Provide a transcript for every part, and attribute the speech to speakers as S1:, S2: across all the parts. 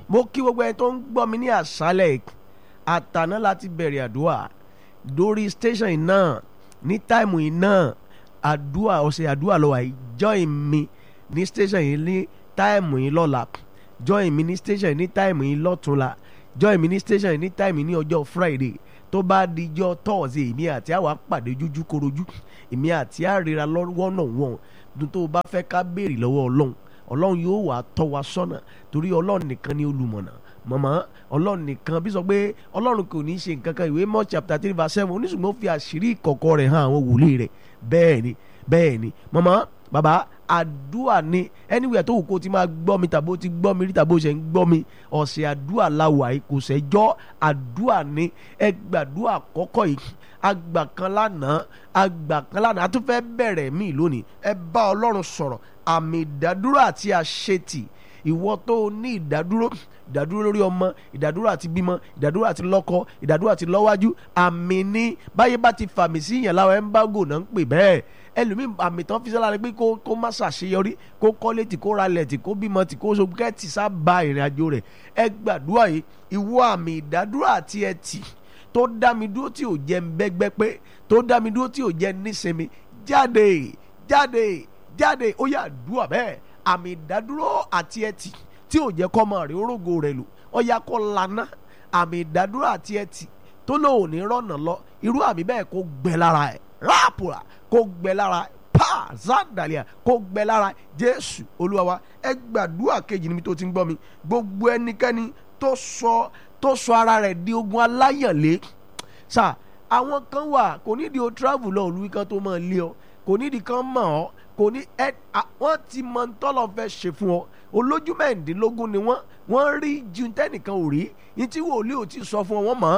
S1: mo kí gbogbo ẹni tó ń gbọ́ mi ní àṣálẹ̀ àtàná láti bẹ̀rẹ̀ àdúrà lórí station yìí náà ní táìmù yìí náà àdúrà ọ̀sẹ̀ àdúrà lọ́wọ́ yìí join mi ní station yìí ní táìmù yìí lọ́la join mi ní station yìí ní táìmù yìí lọ́túnla join mi ní station yìí ní táìmù yìí ní ọjọ́ friday tó bá dijọ́ tọ́ọ̀sì èmi àti àwa pàdé jújú korojú èmi àti àríra lọ́wọ́ náà wọ̀n dùn tó o bá fẹ́ ká béèrè lọ́wọ́ ọlọ́run ọlọ́run yóò wà tọ́ wa sọ́nà torí ọlọ́run nìkan ni olùmọ̀nà mọ̀mọ́ ọlọ́run nìkan bí sọ pé ọlọ́run kò ní í ṣe nǹkan kan ìwé mọ́ chapter three verse seven oníṣùgbọ́n fi àṣírí ìkọ̀kọ̀ rẹ̀ hàn àwọn wòlíì rẹ̀ bẹ́ẹ̀ ni bẹ́ẹ̀ ni mọ̀mọ́ bàbá àdúà ni anywhere tó wù kó ti máa gbọ́ mi tàbó ti gbọ́ mi rí tàbó ṣe ń gbọ́ mi ọ̀sẹ̀ àdúà la wà yìí kò sẹ́jọ́ àdúà ni ẹ gbàdúà àkọ́kọ́ yìí àgbà kan lánàá àgbà kan lánàá a tún fẹ́ bẹ̀rẹ̀ mí lónìí ẹ bá ọlọ́run sọ̀rọ̀ àmì ìdádúró àti àṣetì ìwọ tó o ní ìdádúró ìdádúró lórí ọmọ ìdádúró àti bímọ ìdádúró àti lọ́kọ ìdádúró àti lọ́wájú àmì ní báyé bá ti fàmì sí yàn láwọn ẹ́ńbágò náà ń pè bẹ́ẹ̀ ẹlòmíì àmì tán fi sára rẹ pé kó kó má ṣàṣeyọrí kó kọ́lé tí kó ralẹ̀ tí kó bímọ tí kó sọgbẹ́tì sábà ìrìn àjò rẹ̀ ẹ gbàdúrà yìí ìwọ àmì ìdádúró àti ẹtì tó dá mi dúró tí ò jẹ́ ń bẹ́gbẹ́ pé tó dá mi dúró tí ò jẹ́ nísinmi jáde jáde jáde ó yà dúà bẹ́ẹ̀ àmì ìdádúró àti ẹtì tí ò jẹ́ kọ́mọ rẹ̀ orógo rẹ̀ lò ó yà kó lana àmì ìdádúró àti ẹtì tó lóun ní rọ́nà lọ irú àmì bẹ́ẹ̀ kó gbẹ lára ẹ̀ ráàpùrà kó gbẹ lára ẹ̀ pa zandalia kó gbẹ lára jésù olúwa wa ẹ gbàdúrà kejì níbi tó ti ń gbọ́ mi gbogbo ẹnikẹ́ni tó sọ tó sọ ara rẹ̀ di ogun aláyànlé sà àwọn kan wà kò nídìí o travel lọ òlu kan tó máa lé ọ kò nídìí kan mọ̀ ọ́ kò ní ẹ wọ́n ti mọ ntọ́lọ́ fẹ́ ṣe fún ọ olójú mẹ́rìndínlógún ni wọ́n wọ́n rí ju tẹ́nìkan ò rí ní tí wòlíì ò ti sọ fún ọ wọ́n mọ̀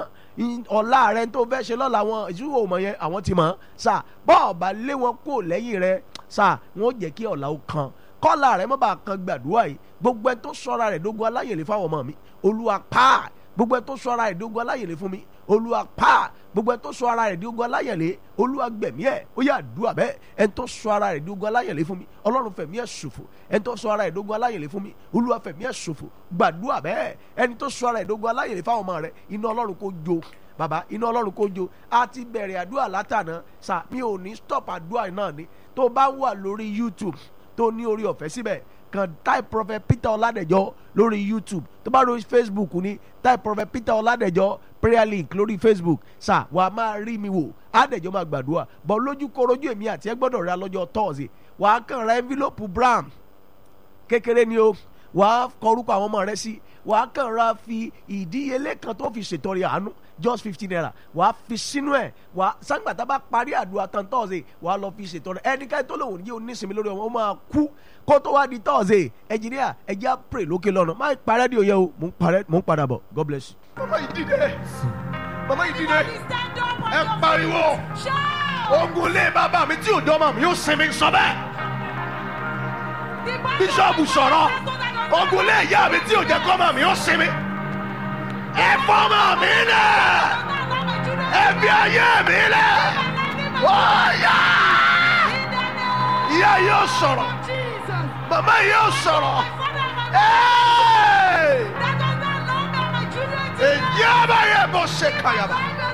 S1: ọ̀la rẹ tó fẹ́ ṣe lọ́la wọn ìṣúwò mọ̀ yẹn àwọn ti mọ̀ sà bọ́ọ̀ bá lé wọn kó lẹ́yìn rẹ sà wọ́n jẹ́ kí ọ̀la ó kan kọ́la rẹ mọ́ bá kan gbàdúrà yìí gbogbo ẹ tó sọ́ra rẹ̀ dógún aláyèlé fáwọn ọmọ mi olúwa pa gbogbo ẹ tó sọ ara rẹ̀ di ogun aláyẹ̀lé fún mi olúwa pa gbogbo ẹ tó sọ ara rẹ̀ di ogun aláyẹ̀lé olúwa gbẹ̀mí ẹ̀ ó yà dùà bẹ́ẹ̀ ẹ tó sọ ara rẹ̀ di ogun aláyẹ̀lé fún mi ọlọ́run fẹ̀mí ẹ̀ ṣòfò ẹ tó sọ ara rẹ̀ di ogun aláyẹ̀lé fún mi olúwa fẹ̀mí ẹ̀ ṣòfò gbàdúà bẹ́ẹ̀ ẹni tó sọ ara rẹ̀ di ogun aláyẹ̀lé fáwọn ọmọ rẹ̀ iná ọlọ́run kó jó bàbá iná ọlọ́run kó jó a ti bẹ̀rẹ̀ àdúrà látànà sà mi ò ní stop àdúrà náà ni tó bá wà lórí youtube tó ní orí ọ̀fẹ́ síbẹ̀ kan type prophet peter ọládẹjọ lórí youtube tó bá lórí facebook ní type prophet peter ọládẹjọ prayer link lórí facebook sà wàá máa rí mi wò àdẹjọ máa gbàdúrà bọ lójú korojú èmi àti ẹ gbọ́dọ̀ ra lọ́jọ́ thursday wàá kàn ra envelope brown kékeré ni o wàá kọrúkọ àwọn ọmọ rẹ sí wàá kàn ra fi ìdíyelé kan tó fi ṣètọrẹ àánú just fifty naira wàá fi sínú ẹ wàá sangbata bá parí àdúrà tán thursday wàá lọ fi ṣètọrẹ ẹnikẹ́ni tó lòun yóò nísinmi lórí ọmọ ó máa kú kó tó wá di thursday ẹnjìníà ẹjẹ á pray lókè lọ́nà má parẹ́ di òye o mò ń parẹ́ mò ń padà bọ̀ god bless you.
S2: mama yìí dìde mama yìí dìde ẹ pariwo ogun lé bàbá mi tí ò dọ́mọ̀ mi yóò sinmi sọ bẹ́ẹ̀ bíṣọ́ọ̀bù sọ̀rọ̀ ogun lé ìyá mi tí ò jẹ́ kọ́mọ̀ mi yóò sinmi ẹ fọ́mọ̀ mi lẹ̀ ẹ fi ayé mi lẹ̀ wọ́ọ̀yà ìyá yóò sọ̀rọ̀ mama yóò sọ̀rọ̀ èyí àbáyé bó ṣe kàyàbá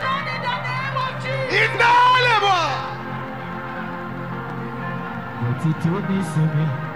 S2: iná lè bọ̀.
S3: òtítọ́ ní sinmi.